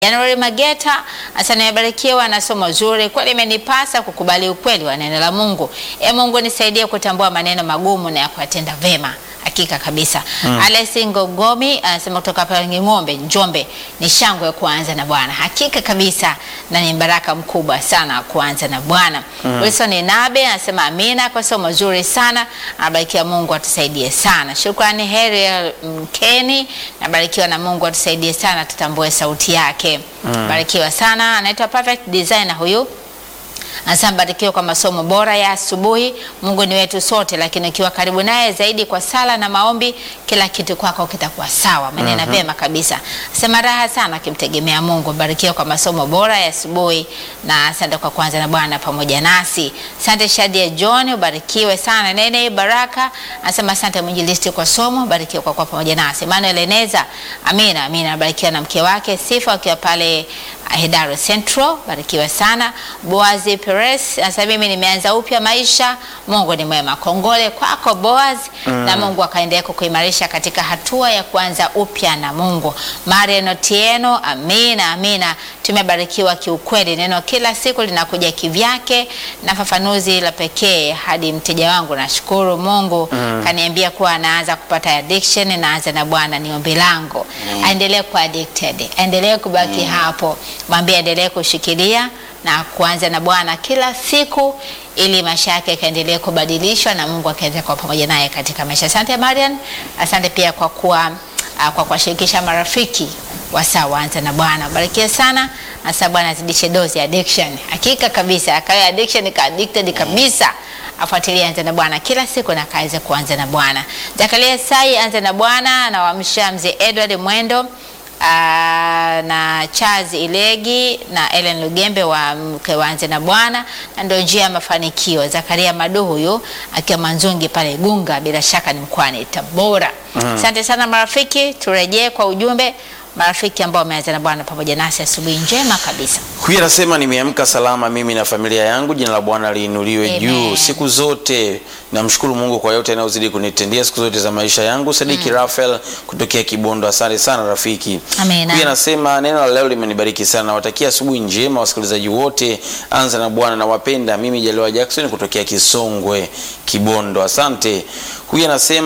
January Mageta hasa nimebarikiwa na somo zuri kweli, imenipasa kukubali ukweli wa neno la Mungu. E Mungu nisaidie kutambua maneno magumu na ya kuyatenda vema. Hakika kabisa. Mm. Alesi Ngogomi anasema kutoka pale Ng'ombe, Njombe, ni shangwe ya kuanza na Bwana. Hakika kabisa na ni baraka mkubwa sana kuanza na Bwana. Mm. Wilson Nabe anasema amina kwa somo zuri sana. Anabarikiwa Mungu atusaidie sana. Shukrani Heri Mkeni, nabarikiwa na Mungu atusaidie sana tutambue sauti yake. Mm. Barikiwa sana. Anaitwa Perfect Designer huyu Anasema barikiwa kwa masomo bora ya asubuhi. Mungu ni wetu sote, lakini ukiwa karibu naye zaidi kwa sala na maombi, kila kitu kwako kitakuwa sawa. Manena mm vyema kabisa. Sema raha sana akimtegemea Mungu. Barikiwa kwa masomo bora ya asubuhi na asante kwa kwanza na Bwana pamoja nasi. Asante Shadia John, ubarikiwe sana. Nene Baraka anasema asante mwinjilisti kwa somo, barikiwa kwa kwa pamoja nasi. Emmanuel Eneza, amina amina, barikiwa na mke wake Sifa akiwa pale Hedaro Central, barikiwa sana. Boazi Perez sasa, mimi nimeanza upya maisha. Mungu ni mwema. Kongole kwako Boaz, mm. na Mungu akaendelea kukuimarisha katika hatua ya kuanza upya na Mungu. Marian Otieno, amina amina. Tumebarikiwa kiukweli, neno kila siku linakuja kivyake na fafanuzi la pekee hadi mteja wangu. Nashukuru Mungu mm. kaniambia kuwa anaanza kupata addiction, naanza na Bwana, ni ombi langu mm. aendelee kuwa addicted, aendelee kubaki mm. hapo, mwambie aendelee kushikilia na kuanza na Bwana kila siku ili maisha yake yakaendelee kubadilishwa na Mungu akaendelea kwa pamoja naye katika maisha. Asante Marian, asante pia kwa kuwa kwa kuwashirikisha marafiki wasaa waanza na Bwana. Barikia sana. Asa Bwana azidishe dozi ya addiction. Hakika kabisa akawa addiction ka addicted kabisa. Afuatilie anza na Bwana kila siku na kaweze kuanza na Bwana. Zakaria Sai anza na Bwana na wamsha mzee Edward Mwendo Uh, na Charles Ilegi na Ellen Lugembe wa mke waanze na Bwana na ndio njia ya mafanikio. Zakaria Madu huyu akiwa Manzungi pale Gunga, bila shaka ni mkoani Tabora. Asante mm. sana marafiki, turejee kwa ujumbe marafiki ambao wameanza na Bwana pamoja nasi asubuhi njema kabisa. Huyu anasema nimeamka salama mimi na familia yangu, jina la Bwana liinuliwe juu siku zote. Namshukuru Mungu kwa yote anayozidi kunitendea siku zote za maisha yangu. Sadiki mm. Rafael kutokea Kibondo, asante sana rafiki. Amina. Huyu anasema neno la leo limenibariki sana, nawatakia asubuhi njema wasikilizaji wote, anza na Bwana na wapenda. Mimi Jaliwa Jackson kutokea Kisongwe Kibondo, asante. Huyu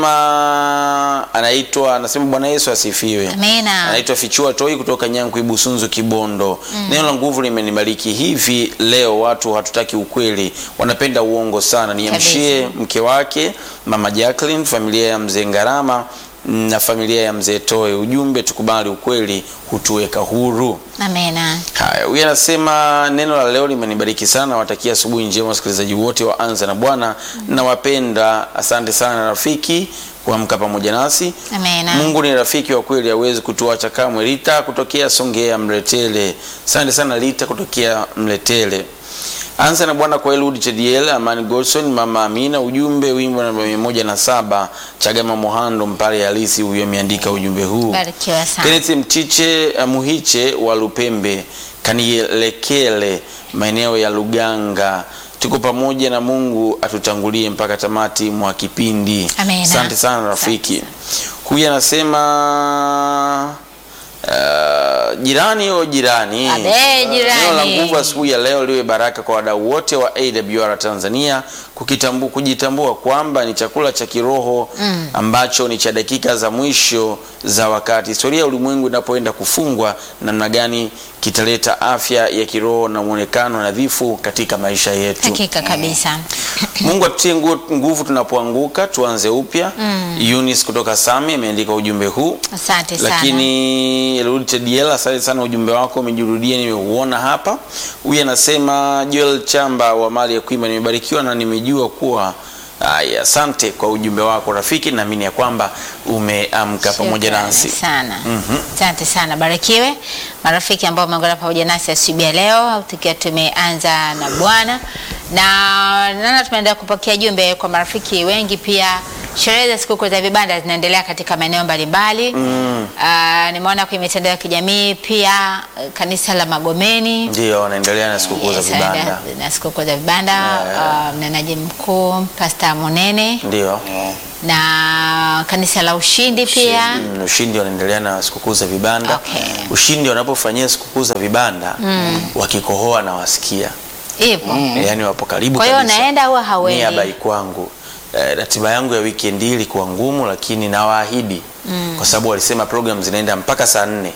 anasema anaitwa anasema Bwana Yesu asifiwe. Amina. Anaitwa Fichua Toi kutoka Nyanku Ibusunzu Kibondo. Mm. Neno la nguvu limenibariki hivi leo, watu hatutaki ukweli, wanapenda uongo sana. Niamshie mke wake Mama Jacqueline, familia ya mzee Ngarama na familia ya mzee Toe. Ujumbe, tukubali ukweli hutuweka huru. Amina. Haya, huyu anasema neno la leo limenibariki sana, watakia asubuhi njema wasikilizaji wote wa Anza na Bwana mm. na wapenda. Asante sana rafiki kuamka pamoja nasi. Amina. Mungu ni rafiki wa kweli, hawezi kutuacha kamwe. Lita kutokea Songea Mletele, asante sana Lita kutokea Mletele. Anza na Bwana kwa Elwood Chediel, Amani Godson, Mama Amina. Ujumbe wimbo namba mia moja na saba Chagama Mohando Mpale Halisi, huyo ameandika ujumbe huu. Barikiwa sana. Kenneth Mtiche Muhiche wa Lupembe Kanielekele, maeneo ya Luganga. Tuko pamoja na Mungu atutangulie mpaka tamati mwa kipindi. Amina. Asante sana rafiki. Huyu anasema Uh, jirani o jirani, Abe, jirani. Neno la nguvu asubuhi ya leo liwe baraka kwa wadau wote wa AWR Tanzania kukitambu, kujitambua kwamba ni chakula cha kiroho mm. ambacho ni cha dakika za mwisho za wakati. Historia ya ulimwengu inapoenda kufungwa, namna gani kitaleta afya ya kiroho na mwonekano nadhifu katika maisha yetu. Hakika kabisa. Mungu atutie ngu- nguvu tunapoanguka, tuanze upya. mm. Eunice kutoka Sami ameandika ujumbe huu Asante sana. lakini Elwood Diel, asante sana, ujumbe wako umejirudia, nimeuona hapa. Huyu anasema Joel Chamba wa mali ya kuimba, nimebarikiwa na nimejua kuwa Aya, asante kwa ujumbe wako rafiki, naamini ya kwamba umeamka pamoja Shukrani nasi. sana. Asante sana, barikiwe marafiki ambao wameungana pamoja nasi asubuhi ya leo tukiwa tumeanza na Bwana na nana, tunaendelea kupokea jumbe kwa marafiki wengi pia Sherehe za sikukuu za vibanda zinaendelea katika maeneo mbalimbali. Mm. Ah, nimeona kwenye mitandao ya kijamii pia eh, kanisa la Magomeni Ndio wanaendelea na sikukuu za Yes, vibanda. na sikukuu za vibanda Yeah. ah, mnenaji mkuu Pastor Monene Ndio. na kanisa la Ushindi pia Mm, Ushindi wanaendelea na sikukuu za vibanda. Okay. Ushindi wanapofanyia sikukuu za vibanda wakikohoa na wasikia hivyo. yaani wapo karibu Kwa hiyo kabisa. naenda au hauendi? Nia bai kwangu. Eh, ratiba yangu ya weekend hii ilikuwa ngumu, lakini nawaahidi kwa sababu walisema program zinaenda mpaka saa nne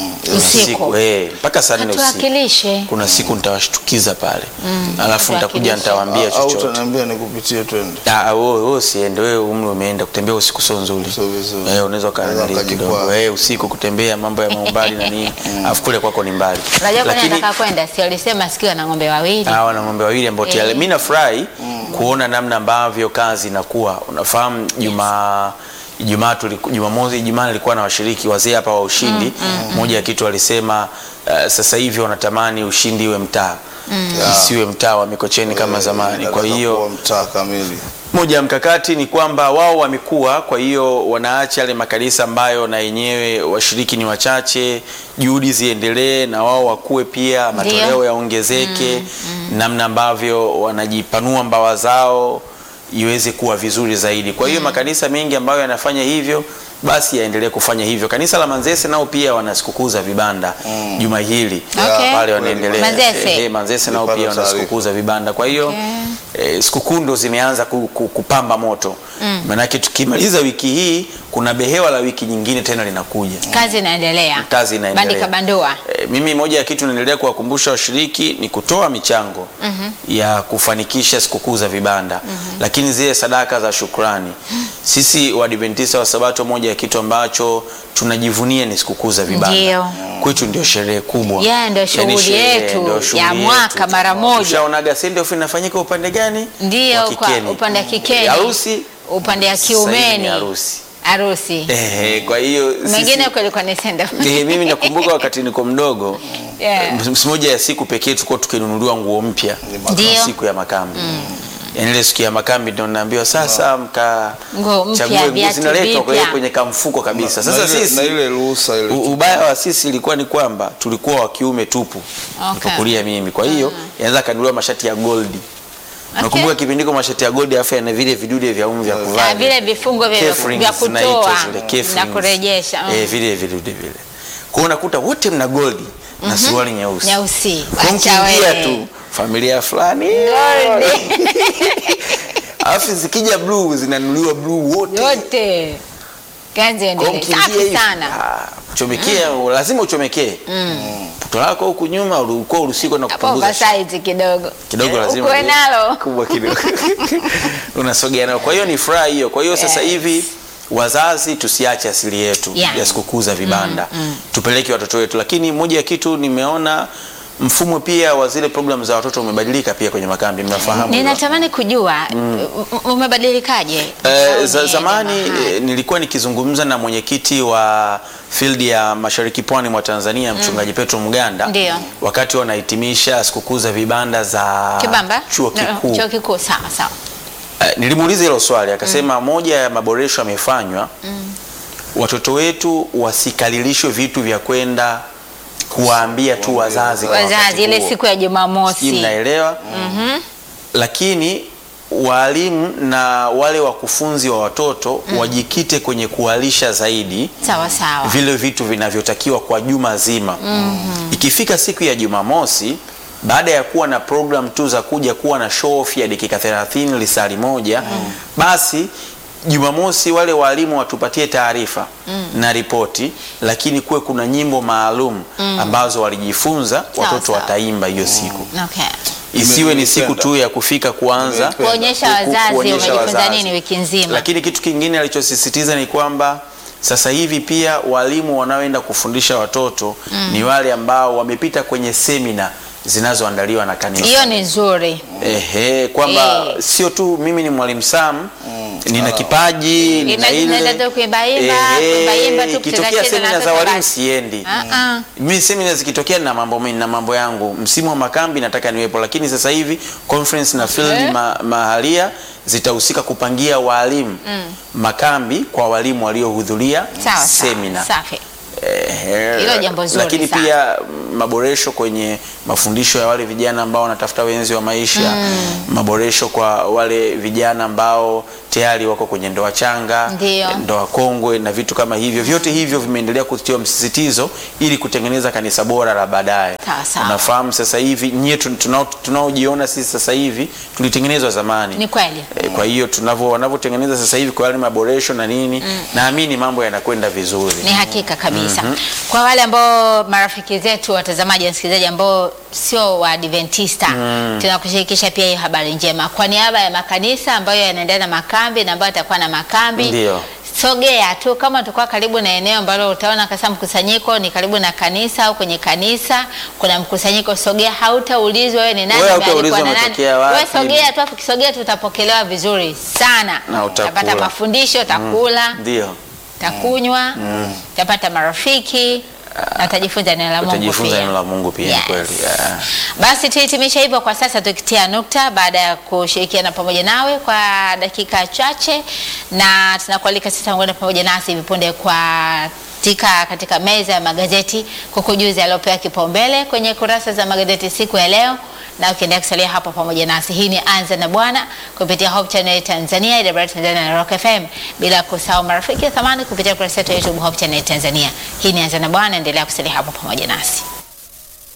Usiku. eh, mpaka saa nne usiku. Hatuwakilishe. Kuna siku nitawashtukiza pale, alafu nitakuja Tuwakilishe. nitawaambia au chochote. utaniambia nikupitie twende Ah, wewe wewe usiende, wewe umri umeenda kutembea usiku sio nzuri. Sio vizuri. Eh, unaweza Unaweza ukaangalia kidogo. ukajikwaa. Eh, usiku kutembea mambo ya maumbali na nini. Alafu kule kwako ni mbali. Unajua kwani Lakini nataka kwenda, si alisema sikio na ng'ombe wawili. hawa na ng'ombe wawili ambao tayari Eh. mimi nafurahi kuona namna ambavyo kazi inakuwa. Unafahamu Juma Ijumaa tuliku- Jumamosi Ijumaa nilikuwa na washiriki wazee hapa wa ushindi. Moja ya kitu walisema uh, sasa hivi wanatamani ushindi iwe mtaa. Isiwe mtaa wa Mikocheni kama Eh, zamani. Kwa nataka hiyo kuwa mtaa kamili moja ya mkakati ni kwamba wao wamekuwa, kwa hiyo wanaacha yale makanisa ambayo na yenyewe washiriki ni wachache, juhudi ziendelee na wao wakue pia, matoleo yaongezeke, namna ambavyo wanajipanua mbawa zao iweze kuwa vizuri zaidi. Kwa hiyo makanisa mengi ambayo yanafanya hivyo basi yaendelee kufanya hivyo. Kanisa la Manzese nao pia wana sikukuu za vibanda juma hili Okay. pale wanaendelea. Manzese. Eh, eh, Manzese nao Nilipata pia wana taarifa. sikukuu za vibanda. Kwa hiyo eh, sikukuu ndo zimeanza ku, ku, kupamba moto maanake tukimaliza wiki hii kuna behewa la wiki nyingine tena linakuja Kazi inaendelea. kazi inaendelea. Bandika bandua. E, mimi moja ya kitu naendelea kuwakumbusha washiriki ni kutoa michango ya kufanikisha sikukuu za vibanda lakini zile sadaka za shukrani. Sisi Waadventista wa Sabato, moja ya kitu ambacho tunajivunia ni sikukuu za vibanda. Ndio. Kwetu ndio sherehe kubwa, Yeah, ndio shughuli sherehe, yetu ndio shughuli ya mwaka yetu. mara moja. Tushaonaga send off inafanyika upande gani? Ndio, Wa kwa Kikeni. upande wa Kikeni. Harusi Upande wa sasa hivi ni kiumeni. harusi. Harusi. Eh, kwa hiyo Mengine sisi- kulikuwa ni send off. Eh, mimi nakumbuka wakati niko mdogo Yeah. ms- moja ya siku pekee tulikuwa tukinunuliwa nguo mpya Ndio. siku ya makambi yaani ile siku ya makambi ndio naambiwa sasa mka Nguo mpya, chague nguo viatu zinaletwa kwa vipya. kwenye kamfuko kabisa Na sasa ile- sisi na ile ruhusa ile u- ubaya wa sisi ilikuwa ni kwamba tulikuwa wa kiume tupu Okay. nikakulia mimi kwa hiyo yanaweza kanunuliwa mashati ya goldi nakumbuka kipindiko mashati ya goldi afu yana vile vidude vya umu vya kuvaa Ah, vile vifungo vya, Caferings vya zinaitwa kutoa zile, na caferings. kurejesha. mm. eh, vile vidude vile kwa hiyo unakuta wote mna goldi na suruali nyeusi Nyeusi. Kwa Acha mkiingia wewe. tu familia fulani Goldi. alafu zikija bluu zinanunuliwa bluu wote Yote. Kazi Kwa endelee. mkiingia Safi hivi, sana. ah, chomekea lazima uchomekee puto lako huku nyuma ulikuwa urusikwa na Hapo kupunguza oversize kidogo. kidogo lazima Ukuwe liwe nalo. kubwa kidogo unasogea nalo kwa hiyo ni furaha hiyo kwa hiyo sasa Yes. hivi wazazi tusiache asili yetu Yeah. ya sikukuu za vibanda tupeleke watoto wetu lakini moja ya kitu nimeona mfumo pia wa zile programu za watoto umebadilika pia kwenye makambi mnafahamu hilo? Ninatamani kujua m- umebadilikaje? Eh, Au za, ni zamani jamaa? eh, nilikuwa nikizungumza na mwenyekiti wa field ya mashariki pwani mwa Tanzania mchungaji Petro Muganda Ndio. wakati wanahitimisha sikukuu za vibanda za Kibamba? chuo No, kikuu Chuo kikuu sawa sawa. Eh, nilimuuliza hilo swali akasema moja ya maboresho yamefanywa watoto wetu wasikalilishwe vitu vya kwenda kuwaambia tu wazazi kwa wakati Wazazi ile huo. siku ya Sijui Jumamosi. mnaelewa lakini walimu na wale wakufunzi wa watoto wajikite kwenye kuwalisha zaidi Sawa sawa. vile vitu vinavyotakiwa kwa juma zima ikifika siku ya jumamosi baada ya kuwa na program tu za kuja kuwa na show off ya dakika 30 lisali moja basi jumamosi wale walimu watupatie taarifa na ripoti lakini kuwe kuna nyimbo maalum ambazo walijifunza watoto sawa. wataimba hiyo siku Okay. isiwe ni siku Nimeipenda. tu ya kufika kuanza Nimeipenda. Kuonyesha ku- wazazi kuonyesha wamejifunza wazazi. nini wiki nzima. Lakini kitu kingine alichosisitiza ni kwamba sasa hivi pia walimu wanaoenda kufundisha watoto ni wale ambao wamepita kwenye semina zinazoandaliwa na kanisa. Hiyo ni nzuri. Ehe, kwamba Eh. sio tu mimi ni mwalimu Sam nina kipaji nina Imagine ile unaenda tu kuimbaimba, Ehe, kuimbaimba tu, ikitokea kucheza cheza na semina za watoto walimu basi. siendi Ah, ah. mi semina zikitokea na mambo mengi na mambo yangu msimu wa makambi nataka niwepo lakini sasa hivi conference na field Eh. ma, mahalia zitahusika kupangia walimu makambi kwa walimu waliohudhuria Sawa sawa. semina Safi. Ehe, Hilo jambo zuri lakini sana. pia mm, maboresho kwenye mafundisho ya wale vijana ambao wanatafuta wenzi wa maisha maboresho kwa wale vijana ambao tayari wako kwenye ndoa changa Ndio. ndoa kongwe na vitu kama hivyo vyote hivyo vimeendelea kutiwa msisitizo ili kutengeneza kanisa bora la baadaye Sawa, sawa. unafahamu sasa hivi nyie tun- tunao- tunaojiona sisi sasa hivi tulitengenezwa zamani Ni kweli. E, kwa hiyo tunavyo wanavyotengeneza sasa hivi kwa yale maboresho na nini naamini mambo yanakwenda vizuri Ni hakika kabisa. Kwa wale ambao marafiki zetu watazamaji na wasikilizaji ambao sio wa Adventista tunakushirikisha pia hiyo habari njema kwa niaba ya makanisa ambayo yanaendelea na makambi na ambayo yatakuwa na makambi. Ndio. Sogea tu kama utakuwa karibu na eneo ambalo utaona kasa mkusanyiko ni karibu na kanisa au kwenye kanisa kuna mkusanyiko, sogea, hautaulizwa wewe ni nani, Wewe umealikwa hautaulizwa na nani. umetokea wapi. Wewe sogea tu, afu kisogea tu utapokelewa vizuri sana, Na utakula. utapata mafundisho, utakula ndio takunywa tapata marafiki na utajifunza neno la Mungu utajifunza pia. neno la Mungu pia ni Yes. kweli yeah. Basi tuhitimisha hivyo kwa sasa, tukitia nukta baada ya kushirikiana pamoja nawe kwa dakika chache, na tunakualika sasa ungane pamoja nasi hivi punde kwa tika katika meza ya magazeti kukujuza yaliyopewa kipaumbele kwenye kurasa za magazeti siku ya leo, na ukiendelea kusalia hapa pamoja nasi. Hii ni Anza na Bwana kupitia Hope Channel Tanzania, IW Tanzania na Rock FM, bila kusahau marafiki ya thamani kupitia kurasa yetu ya YouTube Hope Channel Tanzania. Hii ni Anza na Bwana, endelea kusalia hapa pamoja nasi.